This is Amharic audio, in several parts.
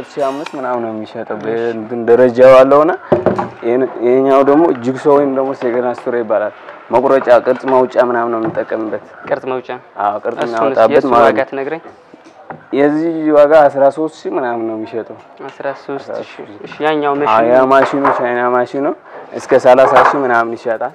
ሺህ አምስት ምናምን ነው የሚሸጠው በእንትን ደረጃው አለውና ይሄኛው ደግሞ ጅግሶ ወይም ደግሞ ሴገና ስቶሪ ይባላል። መቁረጫ ቅርጽ ማውጫ ምናምን ነው የምንጠቀምበት። ቅርጽ መውጫ አዎ ቅርጽ እሱንስ እናወጣበት የእሱ ማለት ዋጋ ነው። ትነግረኝ? የዚህ ዋጋ 13 ሺህ ምናምን ነው የሚሸጠው። 13 ሺህ እሺ። ያኛው አዎ መሽን ያ ማሽኑ ቻይና ማሽኑ እስከ 30 ሺህ ምናምን ይሸጣል።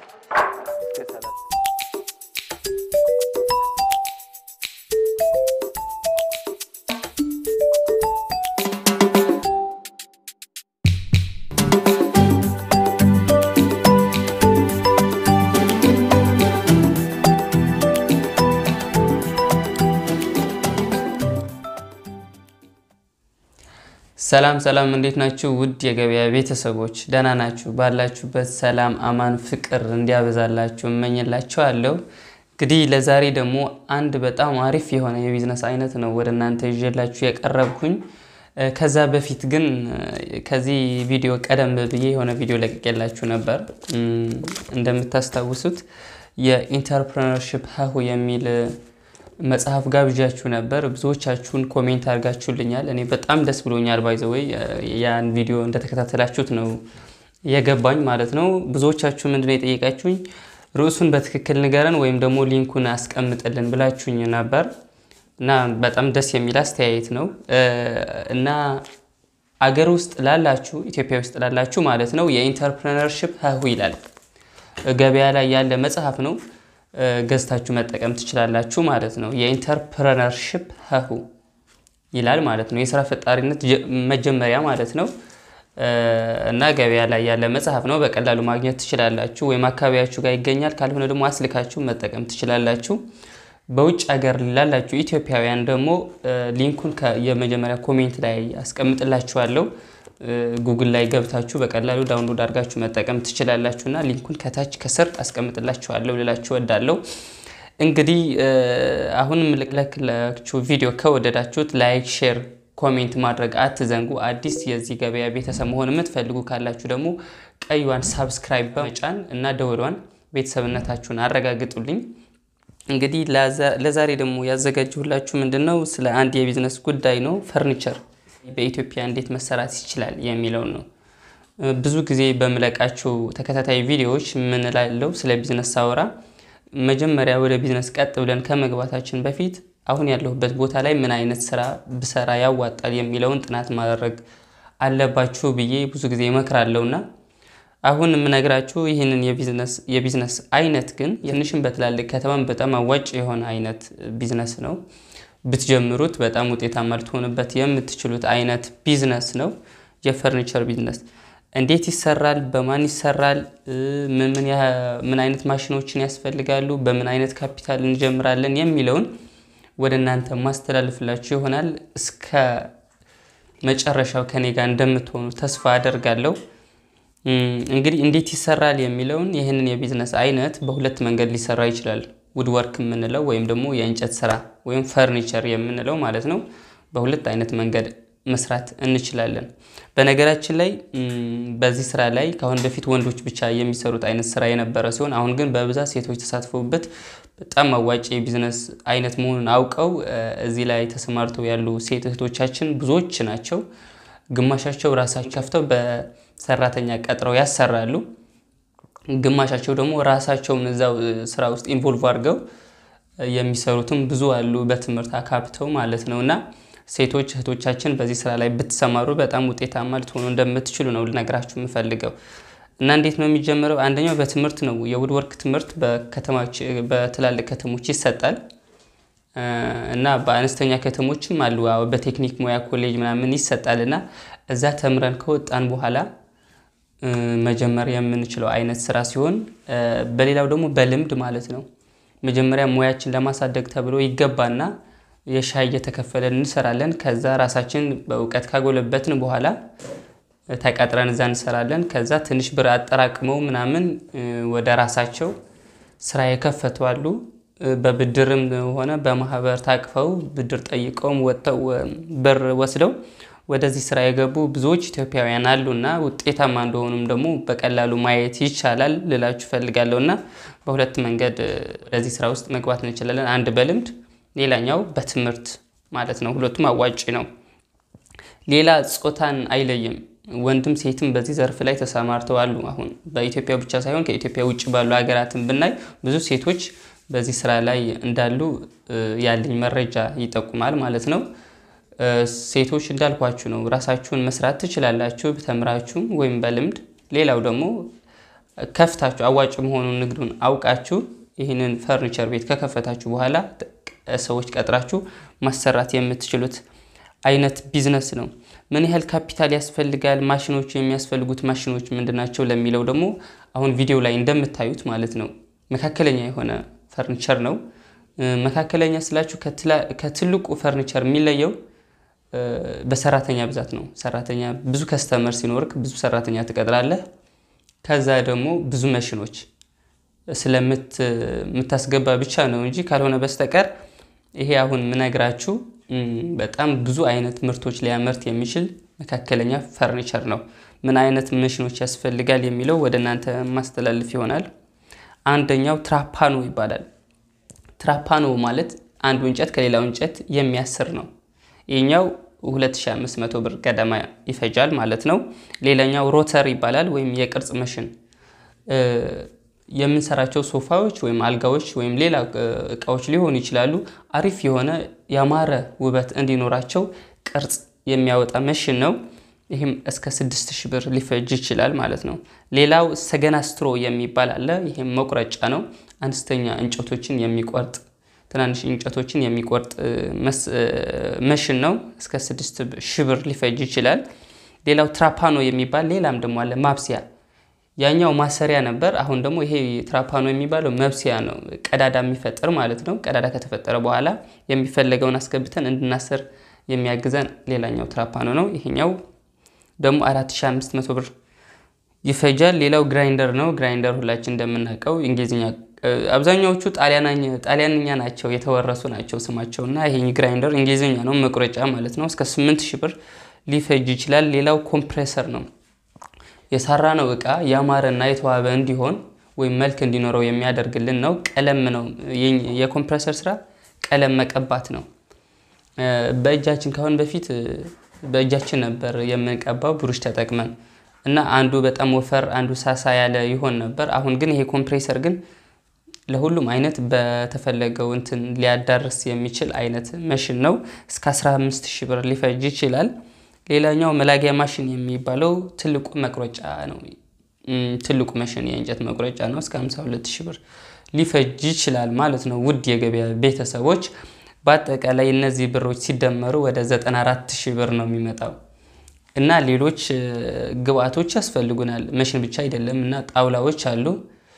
ሰላም ሰላም፣ እንዴት ናችሁ? ውድ የገበያ ቤተሰቦች ደህና ናችሁ? ባላችሁበት ሰላም፣ አማን፣ ፍቅር እንዲያበዛላችሁ እመኝላችኋለሁ። እንግዲህ ለዛሬ ደግሞ አንድ በጣም አሪፍ የሆነ የቢዝነስ አይነት ነው ወደ እናንተ ይዤላችሁ የቀረብኩኝ። እ፣ ከዛ በፊት ግን እ፣ ከዚህ ቪዲዮ ቀደም ብዬ የሆነ ቪዲዮ ለቅቄላችሁ ነበር። እም፣ እንደምታስታውሱት የኢንተርፕረነርሺፕ ሀሁ የሚል መጽሐፍ ጋብዣችሁ ነበር። ብዙዎቻችሁን ኮሜንት አድርጋችሁልኛል። እኔ በጣም ደስ ብሎኛል። ባይዘወይ ያን ቪዲዮ እንደተከታተላችሁት ነው የገባኝ ማለት ነው። ብዙዎቻችሁ ምንድነው የጠየቃችሁኝ ርዕሱን በትክክል ንገረን ወይም ደግሞ ሊንኩን አስቀምጥልን ብላችሁኝ ነበር እና በጣም ደስ የሚል አስተያየት ነው እ፣ እና አገር ውስጥ ላላችሁ ኢትዮጵያ ውስጥ ላላችሁ ማለት ነው የኢንተርፕረነርሺፕ ሀሁ ይላል ገበያ ላይ ያለ መጽሐፍ ነው። እ፣ ገዝታችሁ መጠቀም ትችላላችሁ ማለት ነው። የኢንተርፕረነርሺፕ ሀሁ ይላል ማለት ነው። የስራ ፈጣሪነት ጀ- መጀመሪያ ማለት ነው። እ፣ እና ገበያ ላይ ያለ መጽሐፍ ነው። በቀላሉ ማግኘት ትችላላችሁ፣ ወይም አካባቢያችሁ ጋር ይገኛል። ካልሆነ ደግሞ አስልካችሁ መጠቀም ትችላላችሁ። በውጭ ሀገር ላላችሁ ኢትዮጵያውያን ደግሞ እ፣ ሊንኩን ከ- የመጀመሪያ ኮሜንት ላይ አስቀምጥላችኋለሁ። እ፣ ጉግል ላይ ገብታችሁ በቀላሉ ዳውንሎድ አድርጋችሁ መጠቀም ትችላላችሁ እና ሊንኩን ከታች ከስር አስቀምጥላችኋለሁ ልላችሁ ወዳለሁ። እንግዲህ እ፣ አሁን የምልክላችሁ ቪዲዮ ከወደዳችሁት ላይክ፣ ሼር፣ ኮሜንት ማድረግ አትዘንጉ። አዲስ የዚህ ገበያ ቤተሰብ መሆን የምትፈልጉ ካላችሁ ደግሞ ቀይዋን ሳብስክራይብ በመጫን እና ደወሏን ቤተሰብነታችሁን አረጋግጡልኝ። እንግዲህ ለዛ- ለዛሬ ደግሞ ያዘጋጀሁላችሁ ምንድን ነው ስለ አንድ የቢዝነስ ጉዳይ ነው። ፈርኒቸር በኢትዮጵያ እንዴት መሰራት ይችላል የሚለውን ነው። እ፣ ብዙ ጊዜ በምለቃቸው ተከታታይ ቪዲዮዎች ምን እላለሁ ስለ ቢዝነስ ሳወራ መጀመሪያ ወደ ቢዝነስ ቀጥ ብለን ከመግባታችን በፊት አሁን ያለሁበት ቦታ ላይ ምን አይነት ስራ ብሰራ ያዋጣል የሚለውን ጥናት ማድረግ አለባችሁ ብዬ ብዙ ጊዜ እመክራለሁና አሁን የምነግራችሁ ይህንን የቢዝነስ የቢዝነስ አይነት ግን ትንሽም በትላልቅ ከተማም በጣም አዋጭ የሆነ አይነት ቢዝነስ ነው። ብትጀምሩት በጣም ውጤታማ ልትሆኑበት የምትችሉት አይነት ቢዝነስ ነው። የፈርኒቸር ቢዝነስ እንዴት ይሰራል? በማን ይሰራል? እ፣ ምን ምን ያ- ምን አይነት ማሽኖችን ያስፈልጋሉ? በምን አይነት ካፒታል እንጀምራለን የሚለውን ወደ እናንተ ማስተላለፍላችሁ ይሆናል። እስከ መጨረሻው ከኔ ጋር እንደምትሆኑ ተስፋ አደርጋለሁ። እም፣ እንግዲህ እንዴት ይሰራል የሚለውን ይህንን የቢዝነስ አይነት በሁለት መንገድ ሊሰራ ይችላል። ውድወርክ የምንለው ወይም ደግሞ የእንጨት ስራ ወይም ፈርኒቸር የምንለው ማለት ነው። በሁለት አይነት መንገድ መስራት እንችላለን። በነገራችን ላይ እም፣ በዚህ ስራ ላይ ከአሁን በፊት ወንዶች ብቻ የሚሰሩት አይነት ስራ የነበረ ሲሆን አሁን ግን በብዛት ሴቶች ተሳትፈውበት በጣም አዋጭ የቢዝነስ አይነት መሆኑን አውቀው እ፣ እዚህ ላይ ተሰማርተው ያሉ ሴት እህቶቻችን ብዙዎች ናቸው። ግማሻቸው ራሳቸው ከፍተው በሰራተኛ ቀጥረው ያሰራሉ። ግማሻቸው ደግሞ ራሳቸውን እዛው እ፣ ስራ ውስጥ ኢንቮልቭ አድርገው እ፣ የሚሰሩትም ብዙ አሉ፣ በትምህርት አካብተው ማለት ነው። እና ሴቶች እህቶቻችን በዚህ ስራ ላይ ብትሰማሩ በጣም ውጤታማ ልትሆኑ እንደምትችሉ ነው ልነግራችሁ የምፈልገው። እና እንዴት ነው የሚጀምረው? አንደኛው በትምህርት ነው። የውድወርክ ትምህርት በከተማች በትላልቅ ከተሞች ይሰጣል እ፣ እና በአነስተኛ ከተሞችም አሉ። አዎ፣ በቴክኒክ ሙያ ኮሌጅ ምናምን ይሰጣል። እና እዛ ተምረን ከወጣን በኋላ እ፣ መጀመር የምንችለው አይነት ስራ ሲሆን እ፣ በሌላው ደግሞ በልምድ ማለት ነው። መጀመሪያ ሙያችን ለማሳደግ ተብሎ ይገባና የሻይ እየተከፈለን እንሰራለን። ከዛ ራሳችን በእውቀት ካጎለበትን በኋላ እ፣ ተቀጥረን እዛ እንሰራለን። ከዛ ትንሽ ብር አጠራቅመው ምናምን እ፣ ወደ ራሳቸው ስራ የከፈቱ አሉ። እ፣ በብድርም ሆነ በማህበር ታቅፈው ብድር ጠይቀውም ወጥተው እ፣ ብር ወስደው ወደዚህ ስራ የገቡ ብዙዎች ኢትዮጵያውያን አሉ እና ውጤታማ እንደሆኑም ደግሞ በቀላሉ ማየት ይቻላል ልላችሁ ፈልጋለሁ። እና በሁለት መንገድ እ፣ ወደዚህ ስራ ውስጥ መግባት እንችላለን። አንድ በልምድ ሌላኛው በትምህርት ማለት ነው። ሁለቱም አዋጭ ነው። ሌላ ጾታን አይለይም። ወንድም ሴትም በዚህ ዘርፍ ላይ ተሰማርተው አሉ። አሁን በኢትዮጵያ ብቻ ሳይሆን ከኢትዮጵያ ውጭ ባሉ ሀገራትን ብናይ ብዙ ሴቶች በዚህ ስራ ላይ እንዳሉ ያለኝ መረጃ ይጠቁማል ማለት ነው። ሴቶች እንዳልኳችሁ ነው፣ ራሳችሁን መስራት ትችላላችሁ ተምራችሁም ወይም በልምድ ሌላው ደግሞ ከፍታችሁ አዋጭ መሆኑን ንግዱን አውቃችሁ ይህንን ፈርኒቸር ቤት ከከፈታችሁ በኋላ ሰዎች ቀጥራችሁ ማሰራት የምትችሉት አይነት ቢዝነስ ነው። ምን ያህል ካፒታል ያስፈልጋል? ማሽኖቹ የሚያስፈልጉት ማሽኖች ምንድናቸው? ለሚለው ደግሞ አሁን ቪዲዮ ላይ እንደምታዩት ማለት ነው መካከለኛ የሆነ ፈርኒቸር ነው። መካከለኛ ስላችሁ ከትልቁ ፈርኒቸር የሚለየው በሰራተኛ ብዛት ነው። ሰራተኛ ብዙ ከስተመር ሲኖርክ ብዙ ሰራተኛ ትቀጥራለህ። ከዛ ደግሞ ብዙ መሽኖች ስለምታስገባ ብቻ ነው እንጂ ካልሆነ በስተቀር ይሄ አሁን ምነግራችሁ በጣም ብዙ አይነት ምርቶች ሊያመርት የሚችል መካከለኛ ፈርኒቸር ነው። ምን አይነት መሽኖች ያስፈልጋል የሚለው ወደ እናንተ ማስተላለፍ ይሆናል። አንደኛው ትራፓኖ ይባላል። ትራፓኖ ማለት አንዱ እንጨት ከሌላው እንጨት የሚያስር ነው። ይህኛው 2500 ብር ገደማ ይፈጃል ማለት ነው። ሌላኛው ሮተር ይባላል ወይም የቅርጽ መሽን የምንሰራቸው ሶፋዎች ወይም አልጋዎች ወይም ሌላ እቃዎች ሊሆኑ ይችላሉ። አሪፍ የሆነ ያማረ ውበት እንዲኖራቸው ቅርጽ የሚያወጣ መሽን ነው። ይህም እስከ 6000 ብር ሊፈጅ ይችላል ማለት ነው። ሌላው ሰገና ስትሮ የሚባል አለ። ይህም መቁረጫ ነው። አነስተኛ እንጨቶችን የሚቆርጥ ትናንሽ እንጨቶችን የሚቆርጥ መሽን ነው። እስከ 6000 ብር ሊፈጅ ይችላል። ሌላው ትራፓኖ የሚባል ሌላም ደግሞ አለ ማብሰያ ያኛው ማሰሪያ ነበር። አሁን ደግሞ ይሄ ትራፓኖ የሚባለው መብሰያ ነው። ቀዳዳ የሚፈጠር ማለት ነው። ቀዳዳ ከተፈጠረ በኋላ የሚፈለገውን አስገብተን እንድናስር የሚያግዘን ሌላኛው ትራፓኖ ነው። ይሄኛው ደግሞ 4500 ብር ይፈጃል። ሌላው ግራይንደር ነው። ግራይንደር ሁላችን እንደምናውቀው እንግሊዝኛ አብዛኛዎቹ ጣሊያንኛ ናቸው የተወረሱ ናቸው ስማቸው እና ይሄ ግራይንደር እንግሊዝኛ ነው፣ መቁረጫ ማለት ነው። እስከ 8000 ብር ሊፈጅ ይችላል። ሌላው ኮምፕሬሰር ነው። የሰራ ነው እቃ ያማረና የተዋበ እንዲሆን ወይም መልክ እንዲኖረው የሚያደርግልን ነው። ቀለም ነው የኮምፕሬሰር ስራ ቀለም መቀባት ነው። በእጃችን ካሁን በፊት በእጃችን ነበር የምንቀባው ብሩሽ ተጠቅመን እና አንዱ በጣም ወፈር አንዱ ሳሳ ያለ ይሆን ነበር። አሁን ግን ይሄ ኮምፕሬሰር ግን ለሁሉም አይነት በተፈለገው እንትን ሊያዳርስ የሚችል አይነት መሽን ነው። እስከ 15 ሺህ ብር ሊፈጅ ይችላል። ሌላኛው መላጊያ ማሽን የሚባለው ትልቁ መቁረጫ ነው። ትልቁ መሽን የእንጨት መቁረጫ ነው። እስከ 52 ሺህ ብር ሊፈጅ ይችላል ማለት ነው። ውድ የገበያ ቤተሰቦች በአጠቃላይ እነዚህ ብሮች ሲደመሩ ወደ 94 ሺህ ብር ነው የሚመጣው እና ሌሎች ግብአቶች ያስፈልጉናል። መሽን ብቻ አይደለም እና ጣውላዎች አሉ።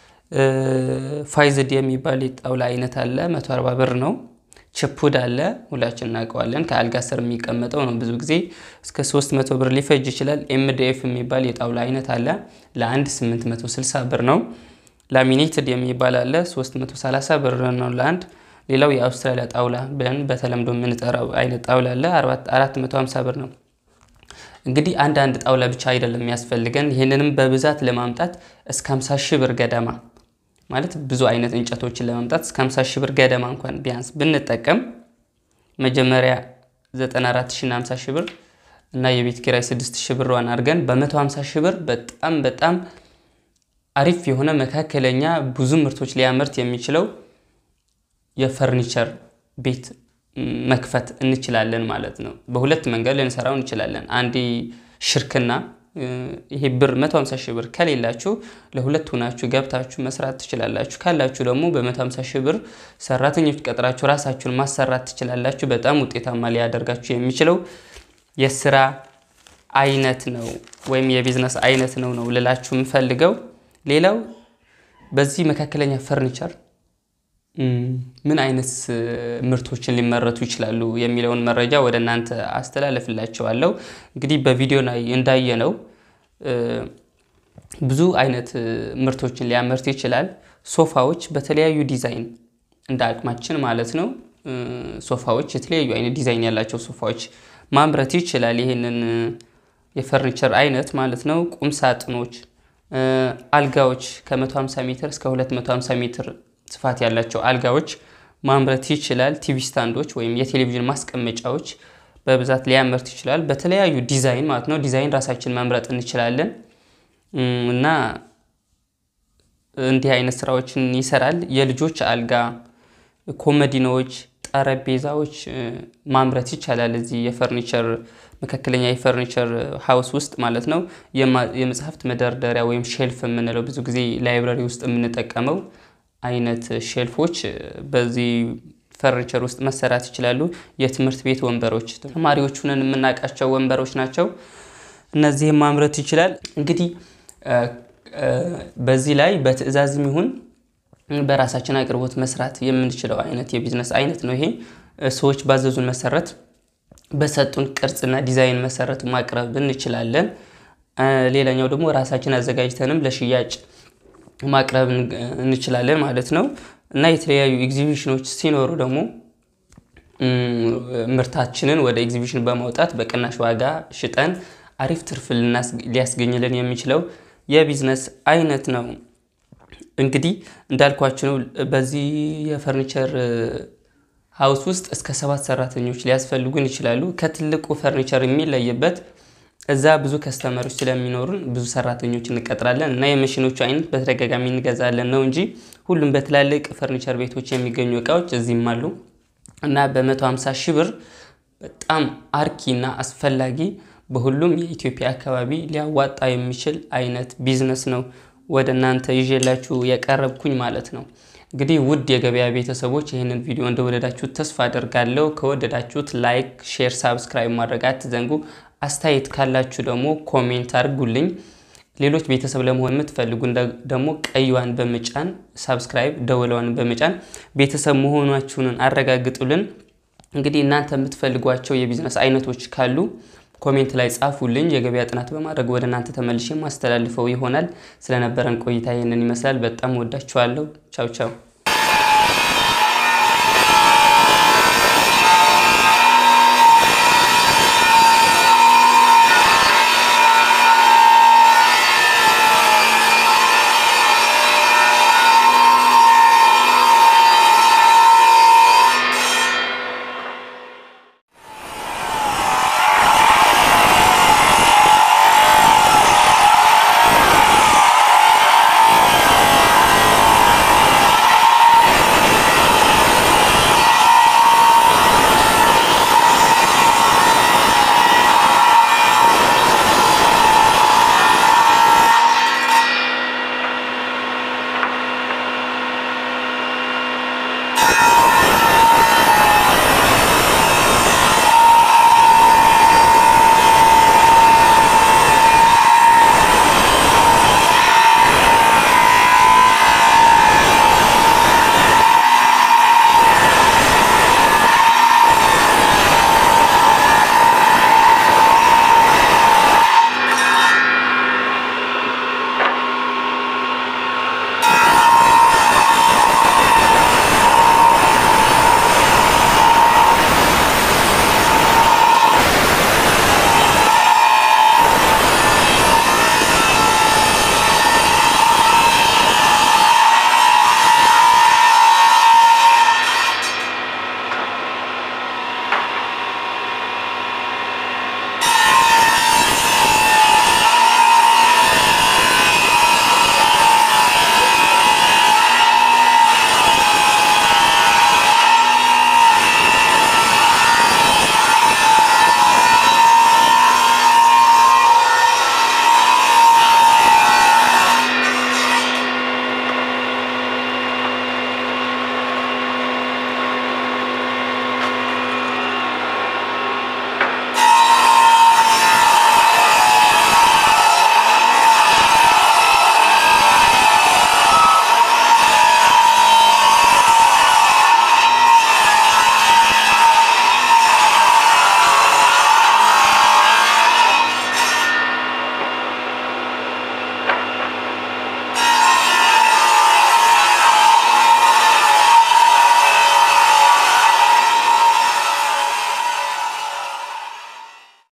ፋይዝድ የሚባል የጣውላ አይነት አለ። 140 ብር ነው። ችፑድ አለ። ሁላችን እናውቀዋለን። ከአልጋ ስር የሚቀመጠው ነው። ብዙ ጊዜ እስከ 300 ብር ሊፈጅ ይችላል። ኤምዲኤፍ የሚባል የጣውላ አይነት አለ። ለአንድ 860 ብር ነው። ላሚኔትድ የሚባል አለ። 330 ብር ነው ለአንድ። ሌላው የአውስትራሊያ ጣውላ ብለን በተለምዶ የምንጠራው አይነት ጣውላ አለ። 450 ብር ነው። እንግዲህ አንዳንድ ጣውላ ብቻ አይደለም የሚያስፈልገን። ይህንንም በብዛት ለማምጣት እስከ 50 ሺህ ብር ገደማ ማለት ብዙ አይነት እንጨቶችን ለማምጣት እስከ 50 ሺህ ብር ገደማ እንኳን ቢያንስ ብንጠቀም መጀመሪያ 94 ሺህ እና 50 ሺህ ብር እና የቤት ኪራይ 6 ሺህ ብሯን አድርገን በ150 ሺህ ብር በጣም በጣም አሪፍ የሆነ መካከለኛ ብዙ ምርቶች ሊያመርት የሚችለው የፈርኒቸር ቤት መክፈት እንችላለን ማለት ነው። በሁለት መንገድ ልንሰራው እንችላለን። አንዴ ሽርክና ይሄ ብር 150 ሺህ ብር ከሌላችሁ ለሁለት ሆናችሁ ገብታችሁ መስራት ትችላላችሁ። ካላችሁ ደግሞ በ150 ሺህ ብር ሰራተኞች ቀጥራችሁ ራሳችሁን ማሰራት ትችላላችሁ። በጣም ውጤታማ ሊያደርጋችሁ የሚችለው የስራ አይነት ነው ወይም የቢዝነስ አይነት ነው ነው ልላችሁ የምፈልገው። ሌላው በዚህ መካከለኛ ፈርኒቸር ምን አይነት ምርቶችን ሊመረቱ ይችላሉ የሚለውን መረጃ ወደ እናንተ አስተላለፍላቸዋለሁ። እንግዲህ በቪዲዮ ላይ እንዳየነው ብዙ አይነት ምርቶችን ሊያመርት ይችላል። ሶፋዎች በተለያዩ ዲዛይን እንደ አቅማችን ማለት ነው። ሶፋዎች የተለያዩ አይነት ዲዛይን ያላቸው ሶፋዎች ማምረት ይችላል። ይህንን የፈርኒቸር አይነት ማለት ነው። ቁም ሳጥኖች፣ አልጋዎች ከ150 ሜትር እስከ 250 ሜትር ስፋት ያላቸው አልጋዎች ማምረት ይችላል። ቲቪ ስታንዶች ወይም የቴሌቪዥን ማስቀመጫዎች በብዛት ሊያመርት ይችላል። በተለያዩ ዲዛይን ማለት ነው። ዲዛይን ራሳችን መምረጥ እንችላለን እና እንዲህ አይነት ስራዎችን ይሰራል። የልጆች አልጋ፣ ኮመዲኖዎች፣ ጠረጴዛዎች ማምረት ይቻላል። እዚህ የፈርኒቸር መካከለኛ የፈርኒቸር ሀውስ ውስጥ ማለት ነው። የመጽሐፍት መደርደሪያ ወይም ሼልፍ የምንለው ብዙ ጊዜ ላይብራሪ ውስጥ የምንጠቀመው አይነት ሼልፎች በዚህ ፈርኒቸር ውስጥ መሰራት ይችላሉ። የትምህርት ቤት ወንበሮች ተማሪዎች ሁነን የምናውቃቸው ወንበሮች ናቸው። እነዚህም ማምረት ይችላል። እንግዲህ በዚህ ላይ በትዕዛዝም ይሁን በራሳችን አቅርቦት መስራት የምንችለው አይነት የቢዝነስ አይነት ነው። ይሄ ሰዎች ባዘዙን መሰረት በሰጡን ቅርጽና ዲዛይን መሰረት ማቅረብ እንችላለን። ሌላኛው ደግሞ ራሳችን አዘጋጅተንም ለሽያጭ ማቅረብ እንችላለን ማለት ነው እና የተለያዩ ኤግዚቢሽኖች ሲኖሩ ደግሞ ምርታችንን ወደ ኤግዚቢሽን በማውጣት በቅናሽ ዋጋ ሽጠን አሪፍ ትርፍ ሊያስገኝልን የሚችለው የቢዝነስ አይነት ነው። እንግዲህ እንዳልኳችሁ ነው። በዚህ የፈርኒቸር ሀውስ ውስጥ እስከ ሰባት ሰራተኞች ሊያስፈልጉን ይችላሉ። ከትልቁ ፈርኒቸር የሚለይበት እዛ ብዙ ከስተመሮች ስለሚኖሩን ብዙ ሰራተኞች እንቀጥራለን እና የመሽኖቹ አይነት በተደጋጋሚ እንገዛለን ነው እንጂ ሁሉም በትላልቅ ፈርኒቸር ቤቶች የሚገኙ እቃዎች እዚህም አሉ እና በ150 ሺህ ብር በጣም አርኪ እና አስፈላጊ በሁሉም የኢትዮጵያ አካባቢ ሊያዋጣ የሚችል አይነት ቢዝነስ ነው ወደ እናንተ ይዤላችሁ የቀረብኩኝ ማለት ነው። እንግዲህ ውድ የገበያ ቤተሰቦች ይህንን ቪዲዮ እንደወደዳችሁት ተስፋ አደርጋለሁ። ከወደዳችሁት ላይክ፣ ሼር፣ ሳብስክራይብ ማድረግ አትዘንጉ። አስተያየት ካላችሁ ደግሞ ኮሜንት አድርጉልኝ። ሌሎች ቤተሰብ ለመሆን የምትፈልጉ ደግሞ ቀይዋን በመጫን ሳብስክራይብ ደወለዋን በመጫን ቤተሰብ መሆናችሁንን አረጋግጡልን። እንግዲህ እናንተ የምትፈልጓቸው የቢዝነስ አይነቶች ካሉ ኮሜንት ላይ ጻፉልኝ። የገበያ ጥናት በማድረግ ወደ እናንተ ተመልሼ ማስተላልፈው ይሆናል። ስለነበረን ቆይታ ይህንን ይመስላል። በጣም ወዳችኋለሁ። ቻው ቻው